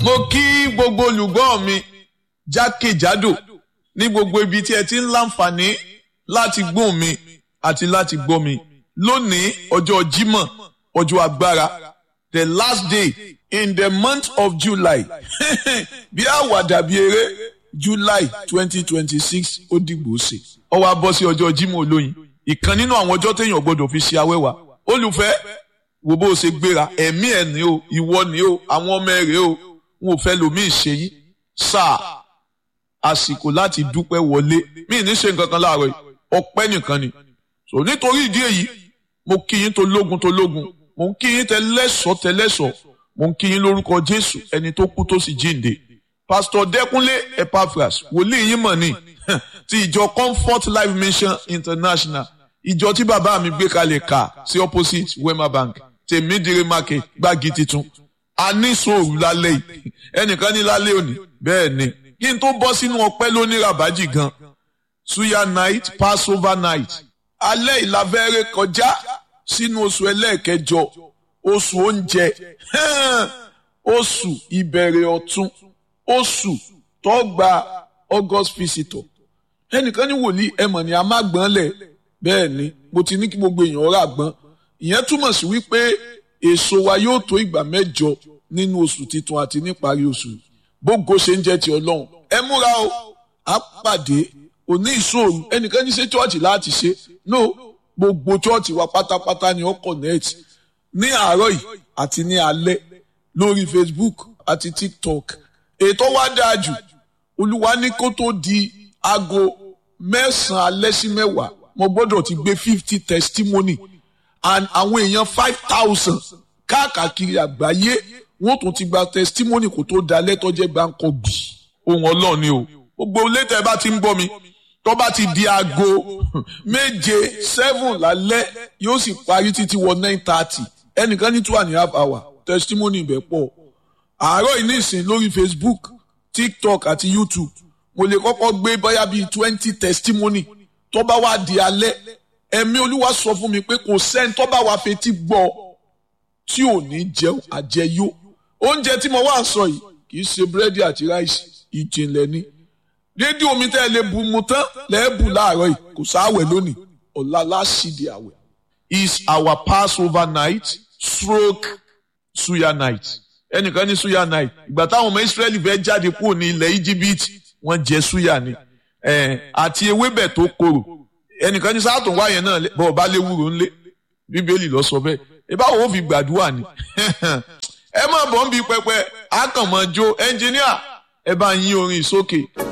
mo kí gbogbo olùgbọ́ mi jákèjádò ní gbogbo ibi tí ẹ ti ń láǹfààní láti gbóhùn mi àti láti gbọ́ mi lónìí ọjọ́ Jímọ̀ ọjọ́ agbára the last day in the month of July bí àwàdà bí eré July twenty twenty six ó dìgbò ṣe ó wá bọ́ sí ọjọ́ Jímọ̀ olóyin ìkan nínú àwọn ọjọ́ téèyàn gbọ́dọ̀ fi ṣe awẹ́wà olùfẹ́ wo bó o ṣe gbéra ẹ̀mí ẹ̀ ní o ìwọ ní o àwọn ọmọ ẹ̀ rèé o wọn ò fẹ́ lòmíì ṣe yín sáà àsìkò láti dúpẹ́ wọlé mí ní ṣe nǹkan kan láàárọ̀ yìí ọpẹ́ nìkan ni so nítorí ìdí èyí mo kí yín tó lógun tó lógun mo ń kí yín tẹlẹ́sọ̀ tẹlẹ́sọ̀ mo ń kí yín lórúkọ Jésù ẹni tó kú tó sì jíǹde Pastor Dẹ́kunlé Epaphras wòlíì yín mọ̀ ní ti ìjọ Comfort Life Mission International ìjọ tí bàbá mi gbé kalẹ̀ kà sí opposite Wema Bank tèmídìrí market gbági titun a ní sòrò lálẹ́ yìí ẹnìkan ní lálẹ́ òní bẹ́ẹ̀ ni kí n tó bọ́ sínú ọpẹ́ lóní rabaji gan suya night passover night alẹ́ ìlàfẹ́rẹ́ kọjá sínú oṣù ẹlẹ́ẹ̀kẹjọ oṣù oúnjẹ oṣù ìbẹ̀rẹ̀ ọ̀tun oṣù tó gba august visitor ẹnìkan ní wòlíì ẹmọ̀ ni a má gbọ́n lẹ̀ bẹ́ẹ̀ ni mo ti ní kí gbogbo èèyàn rà gbọ́n ìyẹn túmọ̀ sí wípé èso wa yóò tó ìgbà mẹ́jọ nínú oṣù titun àti níparí oṣù bógo ṣe ń jẹ́ ti ọlọ́run ẹ múra o á pàdé òní ìṣòro ẹnìkan ní ṣe chọ́ọ̀chì láti ṣe no gbogbo chọ́ọ̀chì wa pátápátá ni ó connect ní àárọ̀ yìí àti ní alẹ́ lórí Facebook àti TikTok ètò wa dáa jù olúwa ní kó tó di aago mẹ́sàn-án alẹ́ sí mẹ́wàá mo gbọ́dọ̀ ti gbé fifty testimony and àwọn èèyàn five thousand káàkiri àgbáyé wọ́n tún ti gba testimony kó tó da lẹ́tọ́ jẹ́ gbáǹkọ́ gbì ohun ọlọ́run ni o gbogbo létẹ̀ bá ti ń gbọ́ mi tó bá ti di aago méje seven lálẹ́ yóò sì parí títí wọ nine thirty ẹnìkan ní two and a half hour testimony ibẹ̀ pọ̀ àárọ̀ yìí nísìn lórí Facebook TikTok àti YouTube mo lè kọ́kọ́ gbé bóyá bíi twenty testimony tó bá wá di alẹ́ ẹ̀mí olúwa sọ fún mi pé kò sẹ́ni tó bá wá fetí gbọ́ tí ò ní jẹun àjẹyó oúnjẹ tí mo wá sọ yìí kì í ṣe búrẹ́dì àti ráìsì ìjìnlẹ̀ ni rédíò mi tẹ́ ẹ lè bu mu tán lẹ́ẹ̀bù láàárọ̀ yìí kò sáwẹ̀ lónìí ọ̀la láṣìdí àwẹ̀ is our passover night stroke suya night ẹnìkan ní suya night ìgbà táwọn ọmọ Israẹli fẹ́ jáde kúrò ní ilẹ̀ íjíbítì wọ́n jẹ suya ni àti ewébẹ̀ tó korò ẹnìkan ní sáà tó ń wáyẹn náà bọ́ọ̀ bá léwúro ńlé bíbélì lọ sọ bẹ́ẹ̀ ìbáwo ó fi gbàdúrà ni ẹ má bọ̀ ń bi pẹpẹ àkànmọ́jó ẹnjìníà ẹ bá yín orin sókè.